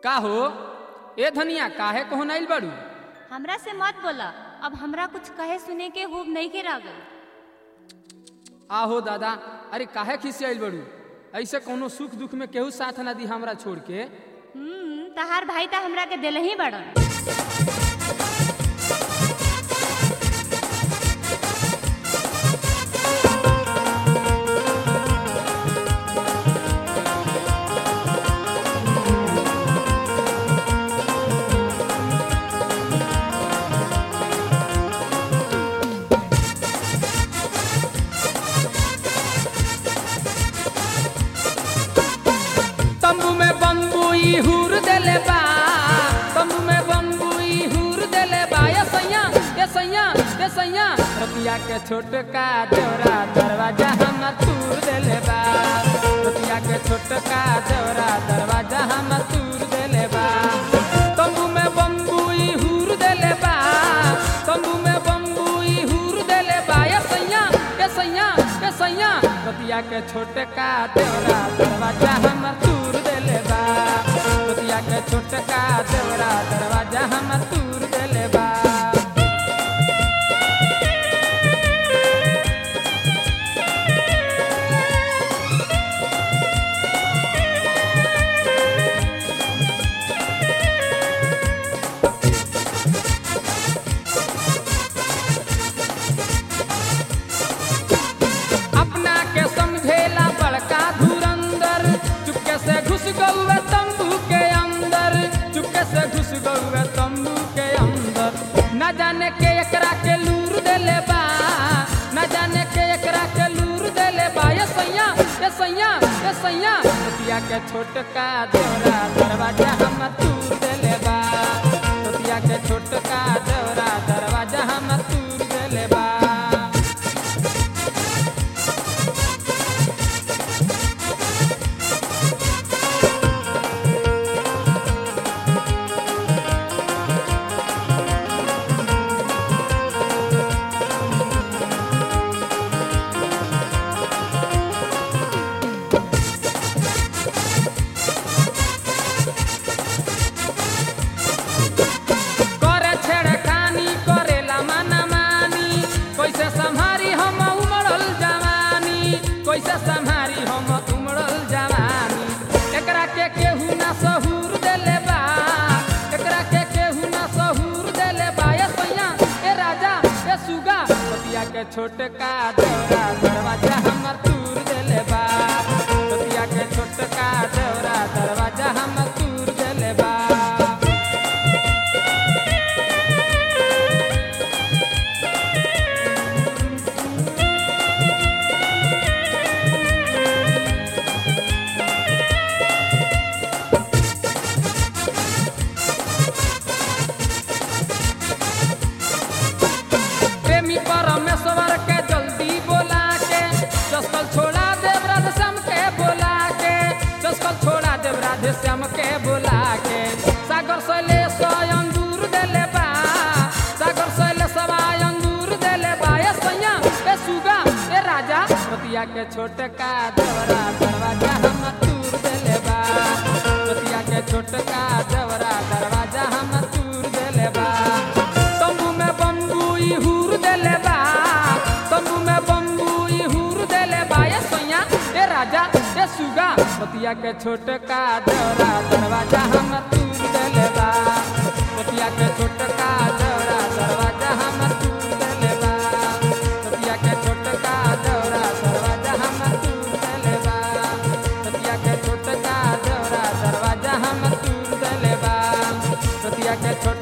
का हो ए धनिया काहे को नाइल बाड़ू हमरा से मत बोला अब हमरा कुछ कहे सुने के खूब नहीं के रागल आहो दादा अरे काहे खिसियाइल बाड़ू ऐसे कोनो सुख दुख में केहू साथ ना दी हमरा छोड़ के हम्म तहार भाई ता हमरा के दिल ही बड़न तंबू में बम्बू ई हुर देले बा तंबू में बम्बू ई हुर देले बा ये सैया ये सैया ये सैया रतिया के छोटका देवरा दरवाजा हम तूर देले बा रतिया के छोटका देवरा दरवाजा हम तूर देले बा तंबू में बम्बू ई हुर देले बा तंबू में बम्बू ई हुर देले बा ये सैया ये सैया ये सैया रतिया के छोटका देवरा दरवाजा हम तूर देले बा रतिया के छोटका देवरा दरवाजा हम तूर देले बा अपना के समझेला बड़का धुरंदर चुपके से घुस गौए तंबू के अंदर चुपके से घुस गौए तंबू के अंदर न जाने के एकरा के लूर देले बा न जाने के एकरा के लूर देले बा ये सैया ये सैया ये सैया रतिया के छोटका देवरा दरवाजा हम तूर देले बा रतिया के छोटका देवरा दरवाजा हम तूर देले बा करे छेड़खानी करेला माना मानी कैसे संभारी हम उमड़ल जवानी कैसे संभारी हम उमड़ल जवानी एकरा के केहू ना सहूर देले बा एकरा के केहू ना सहूर देले बा ए सैया ए राजा ए सुगा पतिया के छोटका देवरा दरवाजा हमर तूर देले बा पतिया के छोटका देवरा दरवाजा हमर तूर देले बा प्रेमी परमेश्वर के जल्दी बोला के चस्कल छोड़ा देव राधे श्याम के बोला के चस्कल छोड़ा देव राधे श्याम के बोला के सागर शैले अंगूर देले बा सागर शैले सवाय अंगूर देले बा ए सैया ए सुगा ए राजा पतिया के छोटका देवरा दरवाजा हम तूर देले बा पतिया के छोटका देवरा दरवाजा हम तूर देले बा तंबू में बम्बू ई हुर देले बा तंबू में बम्बू ई हुर देले बा ए सैया ए राजा ए सुगा पतिया के छोटका देवरा दरवाजा हम तूर देले बा पतिया के छोटका देवरा दरवाजा हम तूर देले बा पतिया के छोटका देवरा दरवाजा हम तूर देले बा पतिया के छोटका देवरा दरवाजा हम तूर देले बा पतिया के छोट